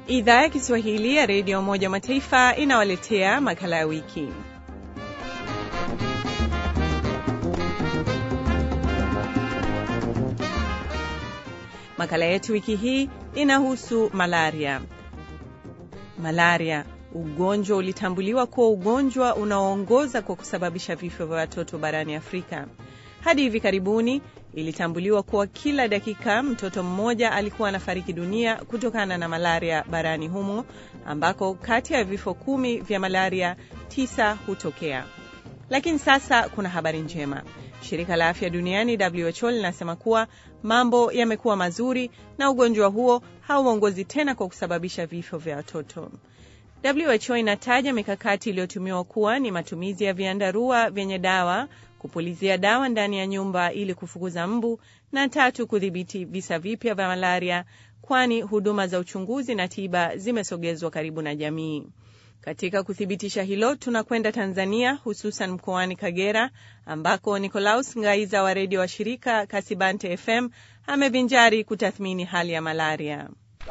Idhaa ya Kiswahili ya Redio Umoja Mataifa inawaletea makala ya wiki. Makala yetu wiki hii inahusu malaria. Malaria, ugonjwa ulitambuliwa kuwa ugonjwa unaoongoza kwa kusababisha vifo vya watoto barani Afrika. Hadi hivi karibuni ilitambuliwa kuwa kila dakika mtoto mmoja alikuwa anafariki dunia kutokana na malaria barani humo, ambako kati ya vifo kumi vya malaria tisa hutokea. Lakini sasa kuna habari njema. Shirika la afya duniani WHO linasema kuwa mambo yamekuwa mazuri na ugonjwa huo hauongozi tena kwa kusababisha vifo vya watoto. WHO inataja mikakati iliyotumiwa kuwa ni matumizi ya viandarua vyenye dawa, kupulizia dawa ndani ya nyumba ili kufukuza mbu, na tatu, kudhibiti visa vipya vya malaria, kwani huduma za uchunguzi na tiba zimesogezwa karibu na jamii. Katika kuthibitisha hilo, tunakwenda Tanzania, hususan mkoani Kagera, ambako Nicolaus Ngaiza wa redio wa shirika Kasibante FM amevinjari kutathmini hali ya malaria.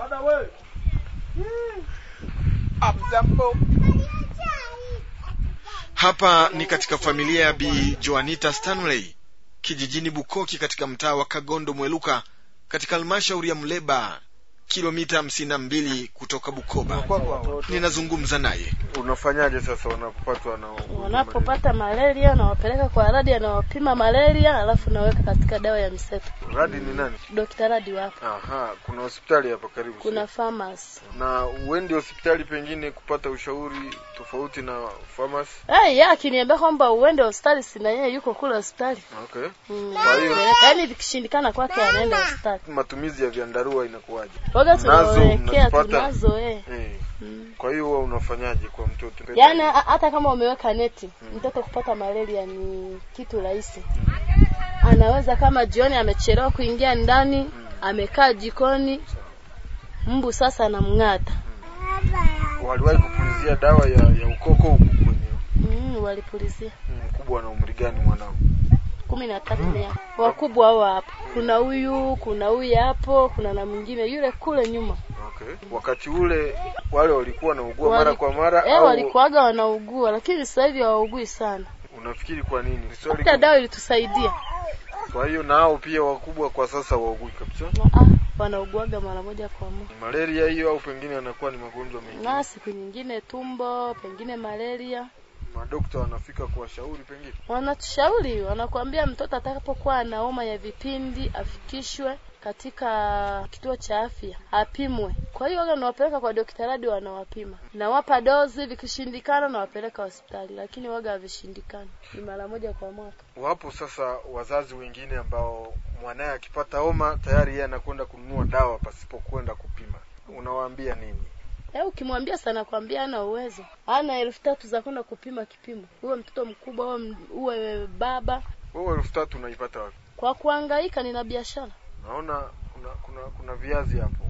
Hapa ni katika familia ya Bi Joanita Stanley kijijini Bukoki katika mtaa wa Kagondo Mweluka katika halmashauri ya Mleba kilomita hamsini na mbili kutoka Bukoba. Ninazungumza naye. Unafanyaje sasa wanapopatwa na wanapopata malaria nawapeleka kwa radi anawapima malaria alafu naweka katika dawa ya mseto radi ni nani? dokta radi wapo Aha, kuna hospitali hapa karibu. kuna famasi na uendi hospitali pengine kupata ushauri tofauti na famasi. hey, ya akiniambia kwamba uende hospitali sina yeye yuko kule hospitali Okay. mm. Kwa hiyo- yaani vikishindikana kwake anaenda hospitali Matumizi ya viandarua inakuwaje? waga Nazo tunawekea mnazipata? tunazo eh. Eh. mm. Kwa hiyo huwa unafanyaje kwa mtoto? yaani ha- hata kama umeweka neti mtoto kupata malaria ni kitu rahisi anaweza kama jioni amechelewa kuingia ndani amekaa jikoni mbu sasa anamng'ata waliwahi kupulizia dawa ya, ya ukoko huku kwenye mm, walipulizia mkubwa na umri gani mwanao? kumi na tatu mia wakubwa hao hapo kuna huyu kuna huyu hapo kuna na mwingine yule kule nyuma Okay. Wakati ule wale walikuwa wanaugua Wali- mara kwa mara eh, au walikuwaga wanaugua lakini sasa hivi hawaugui sana unafikiri kwa nini? Swali hata kwa- dawa ilitusaidia Kwa hiyo nao pia wakubwa kwa sasa waugui kabisa. na ah, wanauguaga mara moja kwa moja Ni malaria hiyo au pengine anakuwa ni magonjwa mengine? na siku nyingine tumbo pengine malaria Madokta wanafika kuwashauri pengine. wanatushauri wanakuambia mtoto atakapokuwa ana homa ya vipindi afikishwe katika kituo cha afya apimwe. Kwa hiyo waga nawapeleka kwa daktari hadi wanawapima, nawapa dozi, vikishindikana nawapeleka hospitali, lakini waga havishindikani, ni mara moja kwa mwaka. Wapo sasa wazazi wengine ambao mwanaye akipata homa tayari yeye anakwenda kununua dawa pasipo kwenda kupima. Unawaambia nini? Eh, ukimwambia sana kwambia ana uwezo, ana elfu tatu za kwenda kupima kipimo, uwe mtoto mkubwa uwe, m- uwe baba, Wewe elfu tatu unaipata wapi? kwa kuhangaika nina biashara Naona kuna kuna kuna viazi hapo.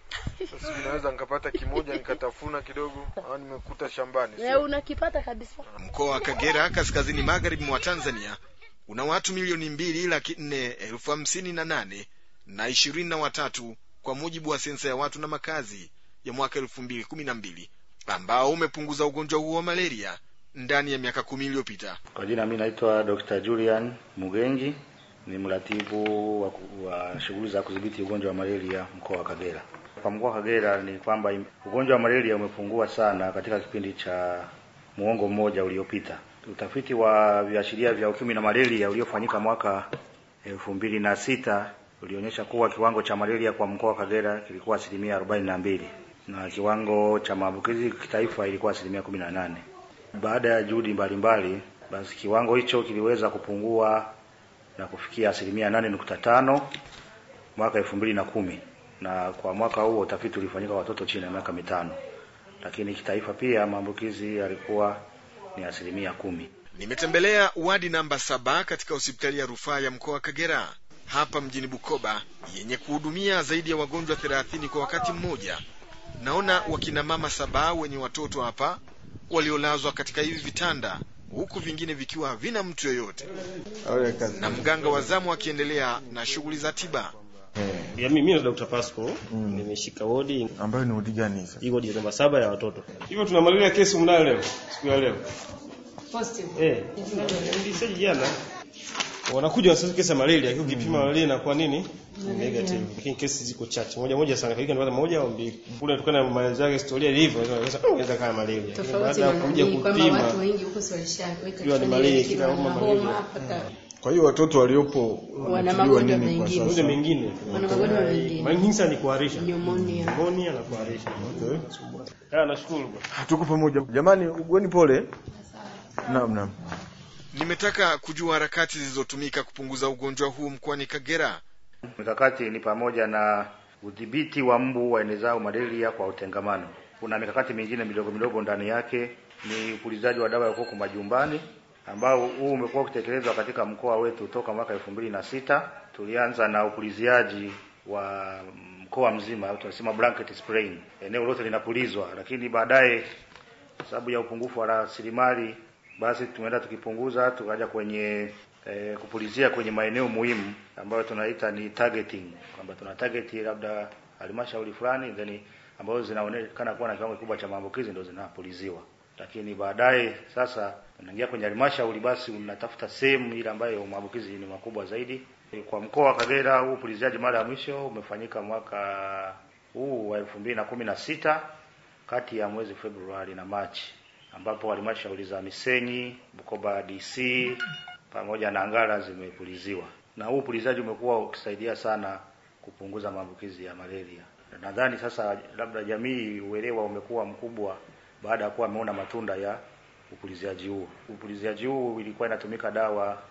Sasa ninaweza nikapata kimoja nikatafuna kidogo au nimekuta shambani. eh, sio? unakipata kabisa. Mkoa wa Kagera kaskazini magharibi mwa Tanzania una watu milioni mbili laki nne elfu hamsini na nane na ishirini na watatu kwa mujibu wa sensa ya watu na makazi ya mwaka elfu mbili kumi na mbili ambao umepunguza ugonjwa huo wa malaria ndani ya miaka kumi iliyopita. Kwa jina mimi naitwa Dr. Julian Mugengi, ni mratibu wa, ku- wa shughuli za kudhibiti ugonjwa wa malaria mkoa wa Kagera. Kwa mkoa wa Kagera ni kwamba im- ugonjwa wa malaria umepungua sana katika kipindi cha muongo mmoja uliopita. Utafiti wa viashiria vya ukimwi na malaria uliofanyika mwaka elfu mbili na sita ulionyesha kuwa kiwango cha malaria kwa mkoa wa Kagera kilikuwa asilimia arobaini na mbili na kiwango cha maambukizi kitaifa ilikuwa asilimia kumi na nane. Baada ya juhudi mbalimbali, basi kiwango hicho kiliweza kupungua na kufikia asilimia nane nukta tano mwaka elfu mbili na kumi na kwa mwaka huo utafiti ulifanyika kwa watoto chini ya miaka mitano, lakini kitaifa pia maambukizi yalikuwa ni asilimia kumi. Nimetembelea wadi namba saba katika hospitali ya rufaa ya mkoa wa Kagera hapa mjini Bukoba yenye kuhudumia zaidi ya wagonjwa thelathini kwa wakati mmoja. Naona wakina mama saba wenye watoto hapa waliolazwa katika hivi vitanda huku vingine vikiwa havina mtu yoyote, na mganga wa zamu akiendelea na shughuli za tiba. Ya mimi mimi na Dr. Pasco nimeshika wodi ambayo ni udi gani sasa? hii wodi namba saba ya watoto. Hivyo tuna malaria kesi mnayo leo siku ya leo. Positive. Eh. Nilisaji jana. Wanakuja wasasa kesi ya malaria, akiwa ukipima malaria inakuwa nini? Negative. Lakini kesi ziko chache. Moja moja sana. Kile ndio moja au mbili. Kule tukana na maelezo yake historia ilivyo, unaweza unaweza kama malaria. Lakini Tofauti Baada na ya kuja nini kwamba kupima watu wengi huko si walishaweka Jua ni malaria, kila homa malaria. mpaka Kwa hiyo watoto waliopo Wana wanatibiwa magonjwa nini kwa mengine. Magonjwa sasa? mengine. wana magonjwa mengine. Mara nyingi sana ni kuharisha. Pneumonia. Pneumonia na kuharisha. Ah, nashukuru bwana. Tuko pamoja. Jamani, ugweni pole. Naam, naam. nimetaka kujua harakati zilizotumika kupunguza ugonjwa huu mkoani kagera Mikakati ni pamoja na udhibiti wa mbu waenezao malaria kwa utengamano. Kuna mikakati mingine midogo midogo ndani yake, ni upulizaji wa dawa ya kuku majumbani ambao huu umekuwa ukitekelezwa katika mkoa wetu toka mwaka elfu mbili na sita. Tulianza na upuliziaji wa mkoa mzima, au tunasema blanket spraying, eneo lote linapulizwa, lakini baadaye kwa sababu ya upungufu wa rasilimali, basi tumeenda tukipunguza, tukaja kwenye eh, kupulizia kwenye maeneo muhimu ambayo tunaita ni targeting, kwamba tuna target labda halmashauri fulani then ambazo zinaonekana kuwa na kiwango kikubwa cha maambukizi ndio zinapuliziwa. Lakini baadaye sasa unaingia kwenye halmashauri, basi unatafuta sehemu ile ambayo maambukizi ni makubwa zaidi. Kwa mkoa wa Kagera, huu upuliziaji mara ya mwisho umefanyika mwaka huu wa elfu mbili na kumi na sita kati ya mwezi Februari na Machi, ambapo halmashauri za Misenyi, Bukoba DC pamoja na Ngara zimepuliziwa, na huu upulizaji umekuwa ukisaidia sana kupunguza maambukizi ya malaria. Nadhani sasa labda jamii uelewa umekuwa mkubwa baada ya kuwa ameona matunda ya upuliziaji huu. Upuliziaji huu ilikuwa inatumika dawa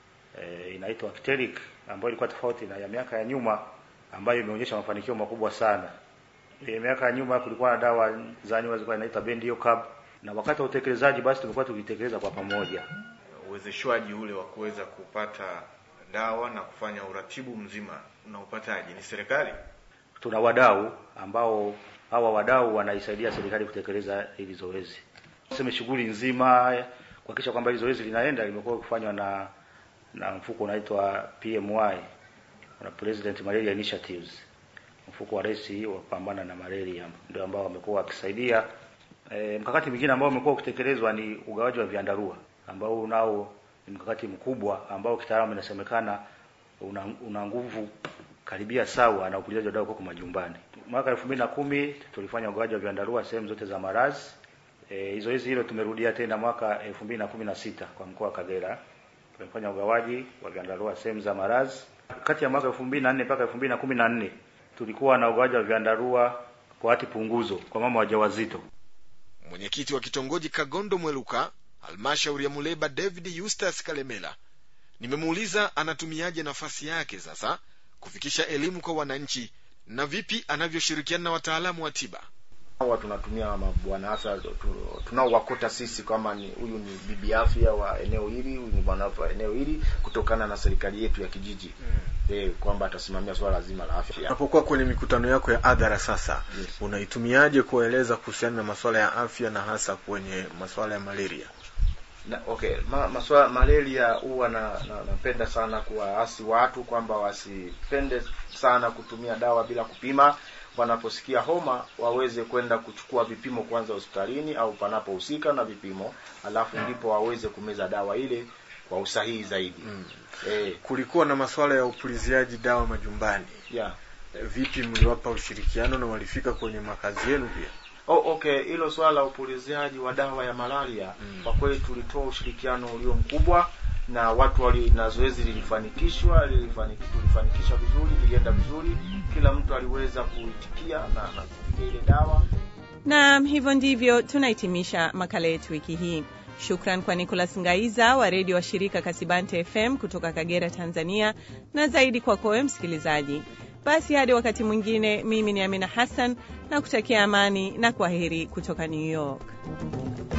e, inaitwa Actellic ambayo ilikuwa tofauti na ya miaka ya nyuma ambayo imeonyesha mafanikio makubwa sana. E, miaka ya nyuma kulikuwa na dawa za nyuma zilikuwa inaitwa Bendiocab na wakati wa utekelezaji basi tumekuwa tukitekeleza kwa pamoja. uwezeshwaji ule wa kuweza kupata dawa na kufanya uratibu mzima unaupataje ni serikali Tuna wadau ambao hawa wadau wanaisaidia serikali kutekeleza hili zoezi. Tuseme shughuli nzima kuhakikisha kwamba hili zoezi linaenda limekuwa kufanywa na na mfuko unaitwa PMY na President Malaria Initiatives, mfuko wa rais wa kupambana na malaria, ndio ambao wamekuwa wakisaidia. E, mkakati mwingine ambao umekuwa ukitekelezwa ni ugawaji wa viandarua ambao unao ni mkakati mkubwa ambao kitaalamu inasemekana una, una nguvu karibia sawa na upulizaji wa dawa kuku majumbani. Mwaka elfu mbili na kumi tulifanya ugawaji wa viandarua sehemu zote za maradhi. E, zoezi hilo tumerudia tena mwaka elfu mbili na kumi na sita kwa mkoa wa Kagera. Tumefanya ugawaji wa viandarua sehemu za maradhi. Kati ya mwaka elfu mbili na nne mpaka elfu mbili na kumi na nne tulikuwa na ugawaji wa viandarua kwa hati punguzo kwa mama wajawazito. mwenyekiti wa kitongoji kagondo mweluka halmashauri ya muleba david eustace kalemela nimemuuliza anatumiaje nafasi yake sasa kufikisha elimu kwa wananchi na vipi anavyoshirikiana na wataalamu wa tiba hawa tunatumia mabwana afya tu- tunaowakuta sisi kama ni huyu ni bibi afya wa eneo hili huyu ni bwana afya wa eneo hili kutokana na serikali yetu ya kijiji mm. e, kwamba atasimamia swala zima la afya Unapokuwa kwenye mikutano yako ya adhara sasa, Yes. unaitumiaje kueleza kuhusiana na masuala ya afya na hasa kwenye masuala ya malaria? na, okay ma, maswala malaria huwa na, na, napenda sana kuwaasi watu kwamba wasipende sana kutumia dawa bila kupima wanaposikia homa waweze kwenda kuchukua vipimo kwanza hospitalini au panapohusika na vipimo alafu ndipo waweze kumeza dawa ile kwa usahihi zaidi mm. eh, Kulikuwa na masuala ya upuliziaji dawa majumbani. yeah. Vipi mliwapa ushirikiano na walifika kwenye makazi yenu pia? Oh, okay hilo swala la upuliziaji wa dawa ya malaria mm. kwa kweli tulitoa ushirikiano ulio mkubwa na watu wali na zoezi lilifanikishwa lilifaniki, tulifanikisha vizuri lilienda vizuri kila mtu aliweza kuitikia na, na kupiga ile dawa Naam, hivyo ndivyo tunahitimisha makala yetu wiki hii. Shukran kwa Nicholas Ngaiza wa redio wa shirika Kasibante FM kutoka Kagera, Tanzania, na zaidi kwako wewe msikilizaji. Basi hadi wakati mwingine, mimi ni Amina Hassan na kutakia amani na kwaheri kutoka New York.